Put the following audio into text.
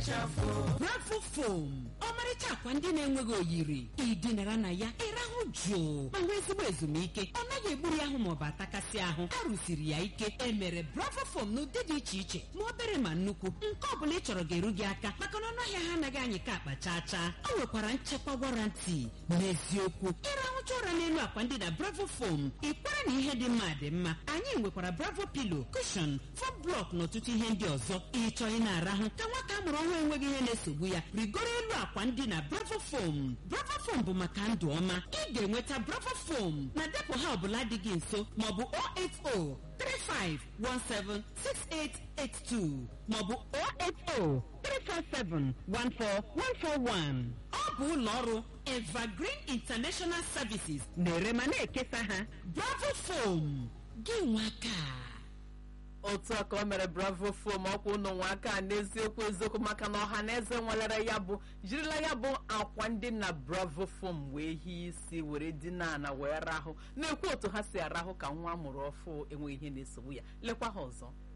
bravo fom ọmarịcha akwa ndị na-enweghị oyiri ịdịnara na ya ịrahụ jụụ ma nwee ezigbo ezumike ọ naghị egburu ahụ maọbụ atakasị ahụ a rụsiri ya ike emere bravo fom n'ụdị dị iche iche ma obere ma nnukwu nke ọ bụla ị chọrọ ga-eru gị aka maka na ọnụahịa ha anaghị anyị ka akpa chaa chaa ọ nwekwara nchekwa warranty n'eziokwu ịrahụcha ụra n'elu akwa ndị na bravo fom ịkwara na ihe dị mma dị mma anyị nwekwara bravo pilo kushon fom blọk na ọtụtụ ihe ndị ọzọ ịchọ ị na-arahụ ka nwata amụrụ ọhụrụ enweghị ihe na-esogbu ya rigoro elu akwa ndị na bravo fom bravo fom bụ maka ndụ ọma ị ga-enweta bravo fom na depụ ha ọbụla dị gị nso maọbụ 080 35176882 maọbụ 080 347 14141 ọ bụ ụlọ ọrụ evergreen international services na-ere ma na-ekesa ha bravo fom gị nwaka otu a ka o mere bravo fom ọkwa ụnụ nwa aka n'eziokwu eziokwu maka na ọha na eze nwelere ya bụ jirila ya bụ akwa ndị na bravo fom wee hie isi were dina ana wee rahụ na-ekwu otu ha si arahụ ka nwa amụrụ ọfụ enweghị ihe na-esogbu ya lekwa ha ọzọ